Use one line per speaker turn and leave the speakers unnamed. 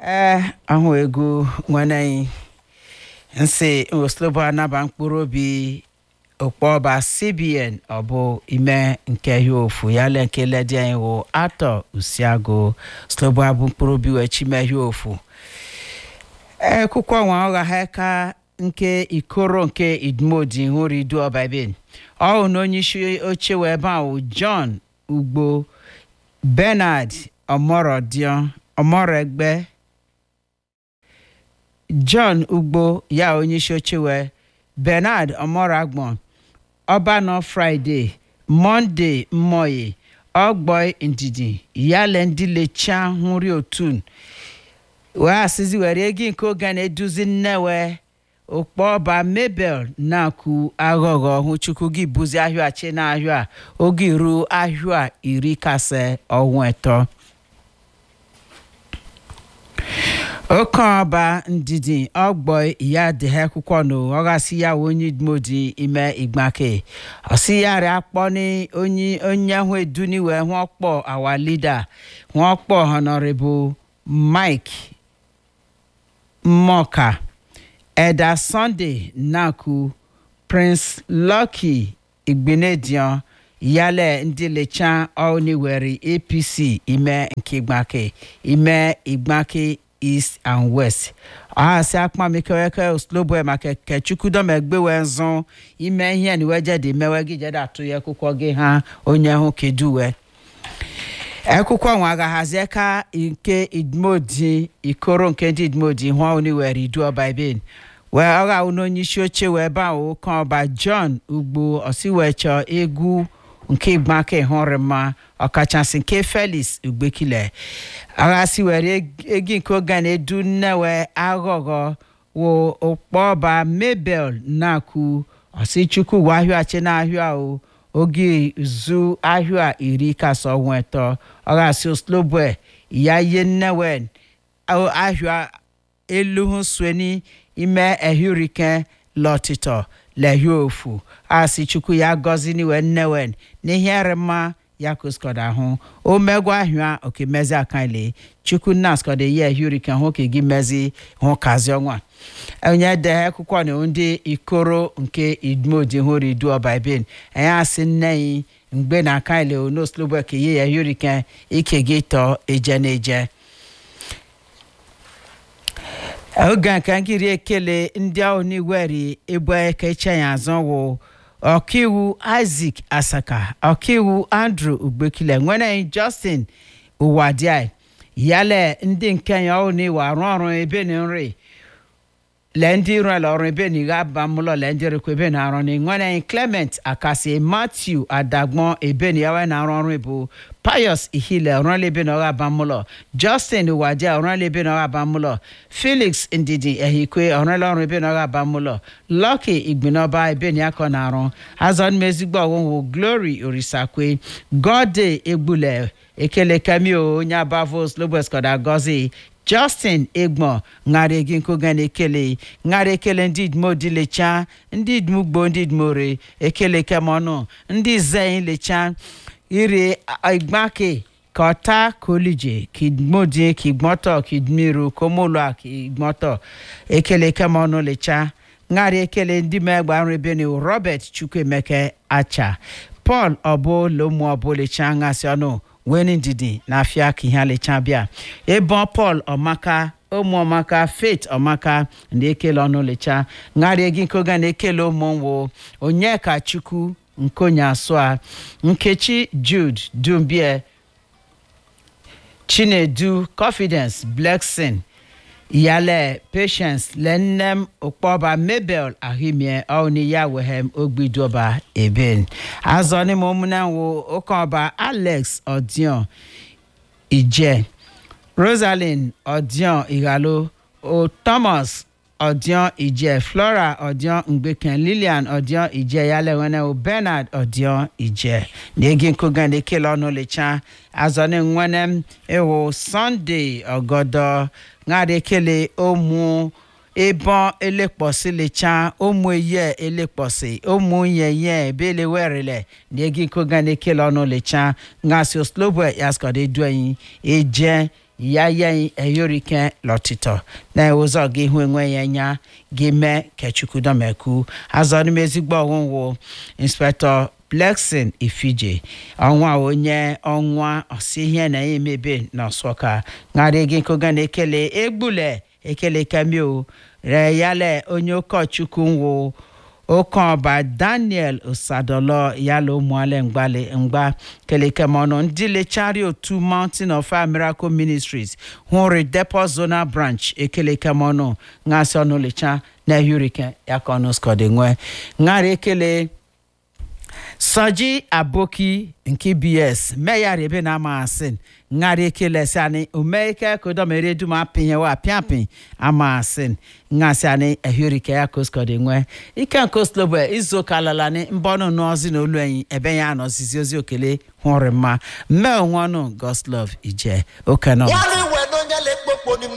ee ahụ egwu nwanne anyị nsị oslobo anaba mkpụrụ obi okpọba cbn ọ bụ ime nke ya ofu ya le nke ledi anyị wụ atọ usiagụ slobo abụ mkpụrụ obi wee chime ya ofu ekwukwo nwa ọgha ha ka nke ikoro nke idmodi hụrụ idu ọba ebe ọ na onye isi oche wee ebe ahụ john ugbo bernard ọmọrọdion ọmọrọegbe john ugbo ya onye isi oche wee bernard ọmọragbọn ọbanọ fraịde monde mmoye ọgbọ ndidi yale ndị lecha hụri otun wee asịzi were egi nke oge na-eduzi nnewe okpọba mabel na-akụ aghọghọ hụ chukwu gị buzi ahịa chi na ahịa oge iru ahịa iri kase ọnwa eto oke ọba ndidi ọgbọ ya dị ha akwụkwọ nụ ọghasị ya onye modi ime igbake ọsị ya rịa akpọ ni onye onye hụ eduni wee hụ ọkpọ awa lida hụ ọkpọ honorable mike mmoka eda sunday naku prince lucky igbenedion yale ndị lecha ọniwere apc ime nke igbake ime igbake east and west ọhasị akpamikeweke oslobo maka kechukwudomegbewe nzụ ime ihe na iwejede mewe gị jede atụ ya akwụkwọ gị ha onye hụ keduwe akwụkwọ nwa agaghazi ka nke idmodi ikoro nke ndị idmodi hụọ oniwere idu ọba iben wee ọgha onye isi oche wee ba ụka ọba john ugbo osiwechọ egwu nke igbake hụrụ mma ọkachasị nke felix ugbekile aghasi were egi nke oge na-edu nnewe aghọghọ wo okpọba mabel na-akụ ọsichukwu wa ahịa chi na ahịa o oge zu ahịa iri kasọ ọnwa eto ọghasi oslobwe ya ye nnewe ahịa elu hụ sweni ime ehurike lọtịtọ lehie ofu asị chukwu ya gọzi niwe nnewen n'ihe mma ya kuskọda ahụ o megwa ahịa oke mezi akaile chukwu nna skọda ye ehurike hụ ka gị mezi hụ kazi ọnwa onye de akwụkwọ na ndị ikoro nke idmodi hụrụ idu ọba ibin anyị asị nne yi mgbe na akaile onoslobo ka ye ya ehurike ike gị tọọ eje na eje oge nke nkiri ekele ndị ahụ n'iweri ebe kecha ya azọ wụ ọkaiwu isaac asaka ọkaiwu andrew ugbekile nwere justin ụwadị yale ndị nke ya ọhụụ n'iwe arụ ọrụ ebe na nri le ndị rụela ọrụ ebe na ighe aba mụlọ le ndị rekwa ebe na arụ ni nwere clement akasi matthew adagbon ebe na yawe na arụ ọrụ bụ pius ihile ọrụla ebe na ọgha aba mụlọ justin wadi ọrụla ebe na ọgha aba mụlọ felix ndidi ehikwe ọrụla ọrụ ebe na ọgha aba mụlọ lucky igbinoba ebe na akọ na arụ azọ mmezigbo ọgwụgwụ glory orisakwe gode egbule ekele kamio onye abavos lobeskoda gozi justin egbon ṅara egi nkoga na-ekele ṅara ekele ndị idmo dị lecha ndị idmugbo ndị idmore ekele kemọnụ ndị zein lecha ire igbake kọta kolije kidmodi kigbọtọ kidmiru komolua kigbọtọ ekele kemọnụ lecha ṅara ekele ndị megba nri beni robert chukwuemeke acha paul ọbụ lomu ọbụ lecha ṅasị ọnụ weni ndidi na afia ka ihe alecha bịa ebe paul ọmaka ụmụ ọmaka faith ọmaka na ekele ọnụ lecha ṅarịa gị nke oge na-ekele ụmụ nwo onyeka chukwu nkonye asụa nkechi jude dumbie chinedu confidence blessing yale patience lennem okpọba mabel ahimie ọni ya wehem ogbidoba eben azọ ni mo múná wo ọkọọba alex odion ije rosalind odion igalo o thomas odion ije flora odion ngbeken lilian odion ije yale wene o bernard odion ije n'egi nkogan ekele ọnụ lecha azọ ni nwenem ewo sunday ọgọdọ ŋari ekele ụmụ ịbọn elekpọsị lecha ụmụ eye elekpọsị ụmụ yeye ebele werele n'egi nkogan ekele ọnụ lecha ngasị oslobo yaskọda eduenyi eje ya ye eyorike lọtịtọ na ụzọ gị hụ enwe ya nya gị mee kechukwudomeku azọnim ezigbo ọgwụgwụ inspektọ blexin ifije ọnwa onye ọnwa ọsi ihe na emebe n'ọsọka ṅarị gị koga na ekele egbule ekele kamio re yale onye ụkọchukwu nwụ okeọba daniel osadolo yala ụmụale mgbali mgba kelekemọnụ ndị lechari otu mountain of Fire miracle ministries hụrụ depot zonal branch ekelekemọnụ ngasị ọnụ lecha na hurricane yakọnụ skọdị nwe ṅara ekele soji aboki nke bs meyara ebe na ama asị ṅara ekele sani umeike kodomere dum apịnye wa apịapị ama asị ngasị ani ehurike ya koskọdị nwe ike nke slobo izu ụka lalani mbọnụ n'ozi na olu enyi ebe ya anọzizi ozi okele hụrụ mma mmee onwe ọnụ goslov ije okenọ
wọ́n ní ìwẹ̀ ló ń yẹ lè gbogbo ni